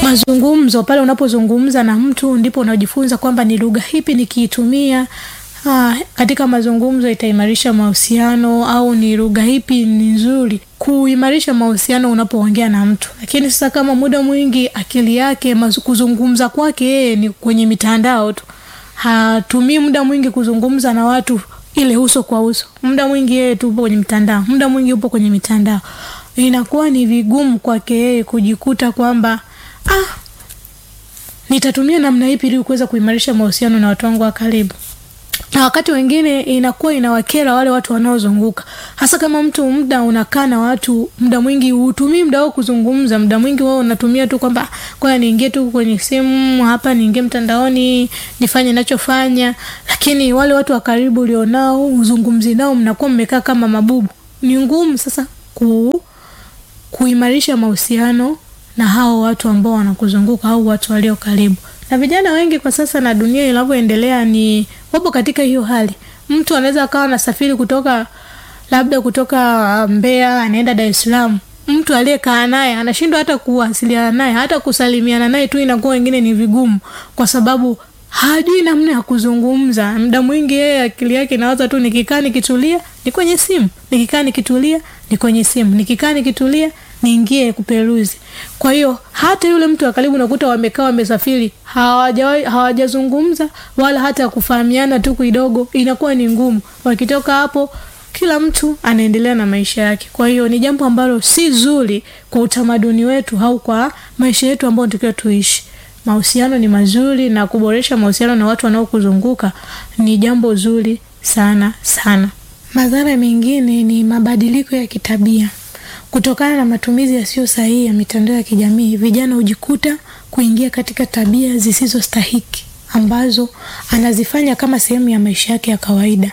mazungumzo pale unapozungumza na mtu ndipo unajifunza kwamba ni lugha hipi nikiitumia Ah, katika mazungumzo itaimarisha mahusiano au ni lugha ipi ni nzuri kuimarisha mahusiano unapoongea na mtu lakini sasa kama muda mwingi akili yake mazu- kuzungumza kwake yeye ni kwenye mitandao tu hatumii muda mwingi kuzungumza na watu ile uso kwa uso muda mwingi yeye tu upo kwenye mitandao muda mwingi upo kwenye mitandao inakuwa ni vigumu kwake yeye kujikuta kwamba ah, nitatumia namna ipi ili kuweza kuimarisha mahusiano na watu wangu wa karibu na wakati wengine inakuwa inawakera wale watu wanaozunguka hasa kama mtu muda unakaa na watu muda mwingi hutumii muda wao kuzungumza muda mwingi wao unatumia tu kwamba kwaya niingie tu kwenye simu hapa niingie mtandaoni nifanye nachofanya lakini wale watu wa karibu ulionao uzungumzi nao mnakuwa mmekaa kama mabubu ni ngumu sasa ku, kuimarisha mahusiano na hao watu ambao wanakuzunguka au watu walio karibu na vijana wengi kwa sasa na dunia inavyoendelea ni wapo katika hiyo hali mtu anaweza akawa anasafiri kutoka labda kutoka Mbeya anaenda Dar es Salaam mtu aliyekaa naye anashindwa hata kuwasiliana naye hata kusalimiana naye tu inakuwa wengine ni vigumu kwa sababu hajui namna ya kuzungumza muda mwingi yeye akili yake inawaza tu nikikaa nikitulia ni kwenye simu nikikaa nikitulia ni kwenye simu nikikaa nikitulia niingie kuperuzi kwa hiyo hata yule mtu wa karibu unakuta wamekaa wamesafiri hawajawahi- hawajazungumza wala hata kufahamiana tu kidogo inakuwa ni ngumu wakitoka hapo kila mtu anaendelea na maisha yake kwa hiyo ni jambo ambalo si zuri kwa utamaduni wetu au kwa maisha yetu ambayo tukiwa tuishi mahusiano ni mazuri na kuboresha mahusiano na watu wanaokuzunguka ni jambo zuri sana sana madhara mengine ni mabadiliko ya kitabia kutokana na matumizi yasiyo sahihi ya mitandao ya kijamii vijana hujikuta kuingia katika tabia zisizostahiki ambazo anazifanya kama sehemu ya maisha yake ya kawaida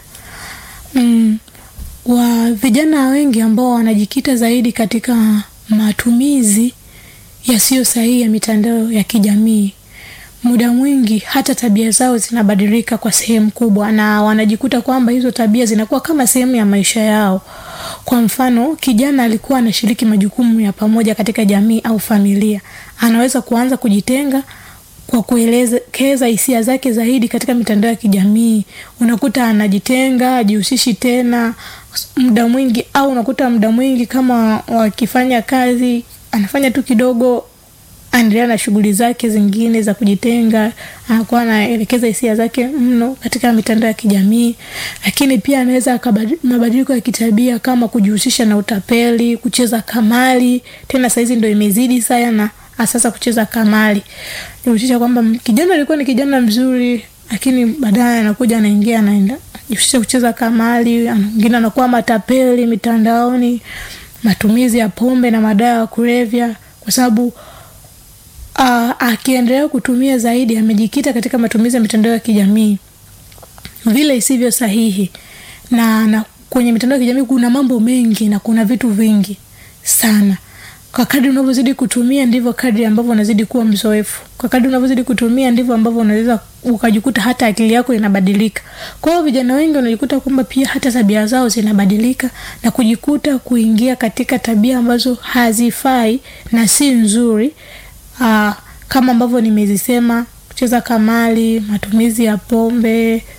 mm, wa vijana wengi ambao wanajikita zaidi katika matumizi yasiyo sahihi ya mitandao ya kijamii muda mwingi hata tabia zao zinabadilika kwa sehemu kubwa na wanajikuta kwamba hizo tabia zinakuwa kama sehemu ya maisha yao kwa mfano kijana alikuwa anashiriki majukumu ya pamoja katika jamii au familia anaweza kuanza kujitenga kwa kuelekeza hisia zake zaidi katika mitandao ya kijamii unakuta anajitenga ajihusishi tena muda mwingi au unakuta muda mwingi kama wakifanya kazi anafanya tu kidogo anaendelea na shughuli zake zingine za kujitenga anakuwa anaelekeza hisia zake mno katika mitandao ya kijamii lakini pia anaweza akabadi- mabadiliko ya kitabia kama kujihusisha na utapeli kucheza kamari tena sahizi ndo imezidi sana sasa kucheza kamari nihusisha kwamba m- kijana alikuwa ni kijana mzuri lakini baadaye anakuja anaingia anaenda jihusisha kucheza kamari ana- mwingine anakuwa matapeli mitandaoni matumizi ya pombe na madawa ya kulevya kwa sababu uh, akiendelea kutumia zaidi amejikita katika matumizi ya mitandao ya kijamii vile isivyo sahihi na, na kwenye mitandao ya kijamii kuna mambo mengi na kuna vitu vingi sana kwa kadri unavyozidi kutumia ndivyo kadri ambavyo unazidi kuwa mzoefu kwa kadri unavyozidi kutumia ndivyo ambavyo unaweza ukajikuta hata akili yako inabadilika kwa hiyo vijana wengi wanajikuta kwamba pia hata tabia zao zinabadilika na kujikuta kuingia katika tabia ambazo hazifai na si nzuri Aa, kama ambavyo nimezisema kucheza kamari matumizi ya pombe